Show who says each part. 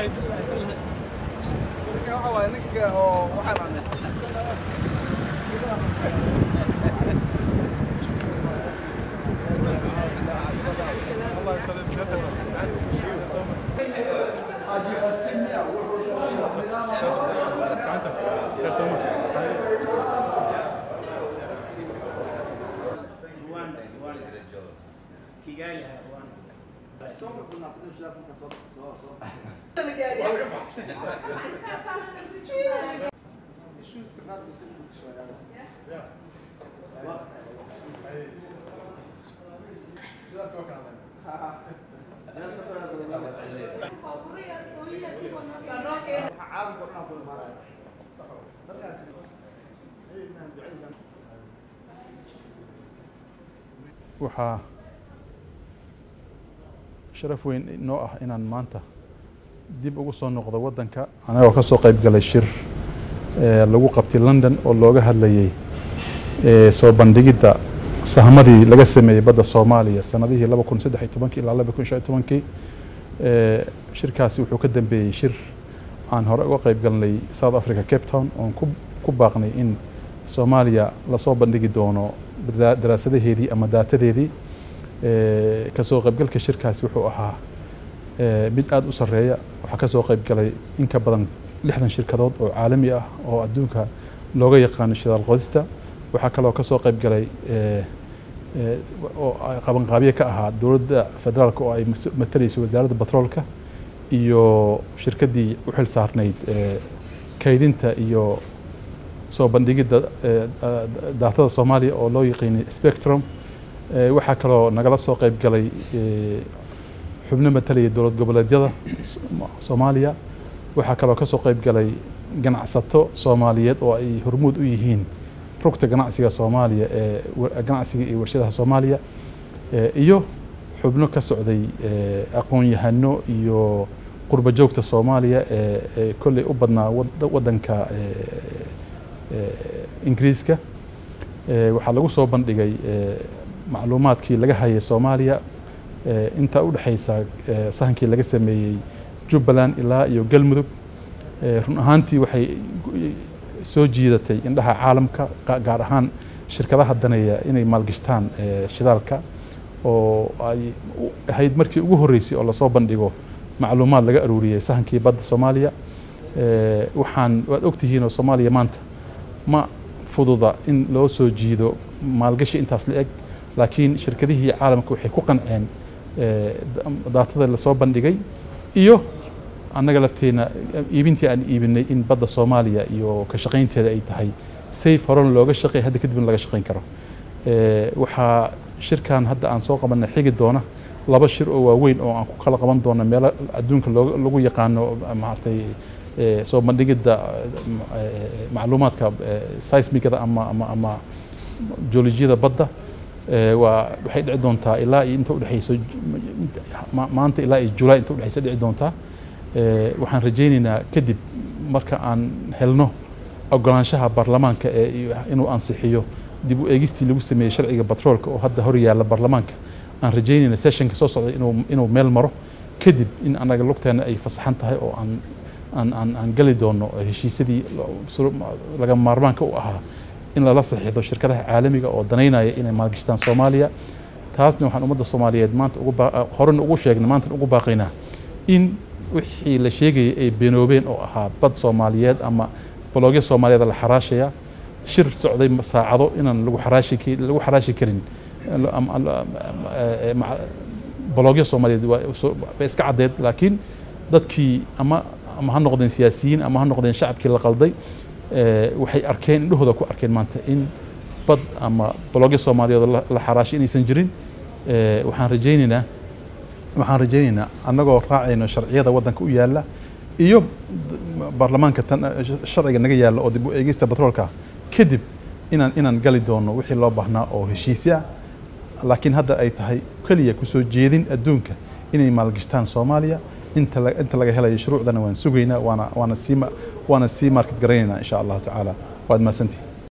Speaker 1: Rwanda, Rwanda. Kigali, Rwanda.
Speaker 2: waxaa sharaf weyn inoo ah inaan maanta dib ugu soo noqdo waddanka anagoo ka soo qayb galay shir ee lagu qabtay london oo looga hadlayey ee soo bandhigidda sahmadii laga sameeyey badda soomaaliya sanadihii laba kun saddex iyo tobankii ilaa laba kun shan iyo tobankii ee shirkaasi wuxuu ka dambeeyey shir aan hore uga qayb galnay south africa cape town oon ku ku baaqnay in soomaaliya lasoo bandhigi doono daa- daraasadaheedii ama daatadeedii ee kasoo qaybgalka shirkaasi wuxuu ahaa ee mid aada u sarreeya waxaa kasoo qayb galay in ka badan lixdan shirkadood oo caalami ah oo adduunka looga yaqaano shidaal qodista waxaa kaloo kasoo qayb galay ee ee oo ay qabanqaabye ka ahaa dowladda federaalka oo ay mas- matalayso wasaaradda batroolka iyo shirkaddii u xil saarnayd ee kaydinta iyo soo bandhigidda ee, da- daatada soomaaliya oo loo yaqiinay spectrum ee, waxaa kaloo nagala soo qayb galay ee, xubno matalaya dowlad goboleedyada Som- soomaaliya waxaa kaloo ka soo qayb galay ganacsato soomaaliyeed oo ay hormuud u yihiin rugta ganacsiga soomaaliya ee wa- ganacsiga iyo warshadaha soomaaliya ee, iyo xubno ka socday ee, aqoon-yahano iyo qurba joogta soomaaliya ee ee kolley u badnaa wad- waddanka ee, ee, ingiriiska ee, waxaa lagu soo bandhigay ee, macluumaadkii laga hayay soomaaliya ee, inta u dhexaysa ee, sahankii laga sameeyey jubbaland ilaa iyo galmudug ee, run ahaantii waxay soo jiidatay indhaha caalamka qa- gaar ahaan shirkadaha daneeya inay maalgashtaan ee, shidaalka oo ay u- ahayd markii ugu horreysay oo lasoo bandhigo macluumaad laga aruuriyey sahankii badda soomaaliya ee, waxaan waad ogtihiin oo soomaaliya maanta ma fududa in loo soo jiido maalgashi intaas la eg laakiin shirkadihii caalamka waxay ku qanceen ee, da- daatada lasoo bandhigay iyo annaga lafteena iibintii aan iibinay in badda soomaaliya iyo ka shaqaynteeda ay tahay safe horena looga shaqeey hadda kadibna laga shaqayn karo Ee, waxaa shirkan hadda aan soo qabanay xigi doona laba shir oo waaweyn oo aan ku kala qaban doono meelo adduunka looga- lagu yaqaano maaragtay ee, soo bandhigidda ee, macluumaadka ee, seismigada ama ama ama joolojiyada badda ee, waa waxay dhici doontaa ilaa iyo inta udhexayso ma- maanta ilaa iyo julaay inta udhexaysa dhici doontaa Ee, waxaan rajaynaynaa kadib marka aan helno ogolaanshaha baarlamaanka ee iyo inuu ansixiyo dib u eegistii lagu sameeyey sharciga batroolka oo hadda hor yaalla baarlamaanka aan rajaynayna sessionka soo socda inuu inuu meel maro kadib in annaga lugteena ay fasaxan tahay oo aan aan aan aan gali doono heshiisyadii sur- lagama maarmaanka u ahaa in lala saxiixdo shirkadaha caalamiga oo danaynaya inay maalgashtaan soomaaliya taasna waxaan ummadda soomaaliyeed maanta ugu baa- horena ugu sheegnay maantana ugu baaqaynaa in wixii la sheegayay ay beenoobeen oo ahaa bad soomaaliyeed ama baloogyo soomaaliyeed la xaraashaya shir socday saacado inaan lagu xaraashi ki- lagu xaraashi karin ama- ama- eh, ma- baloogyo soomaaliyeed waa soo- way iska caddeed laakiin dadkii ama ama ha noqdeen siyaasiyiin ama ha noqdeen shacabkii la qalday eh, waxay arkeen indhahooda ku arkeen maanta in bad ama baloogyo soomaaliyeed oo la- la xaraashay inaysan jirin Eh, waxaan rajaynaynaa waxaan rajaynaynaa annagoo raacayno sharciyada waddanka u yaalla iyo baarlamaanka tan sharciga naga yaalla oo dib u eegista batroolka kadib inaan inaan gali doono wixii loo baahnaa oo heshiisyo ah laakiin hadda ay tahay keliya kusoo jeedin adduunka inay maalgashtaan soomaaliya inta la- inta laga helayo shuruucdana waan sugaynaa waana waana sii ma- waana sii market garaynaynaa insha allahu tacaala waad mahadsantihi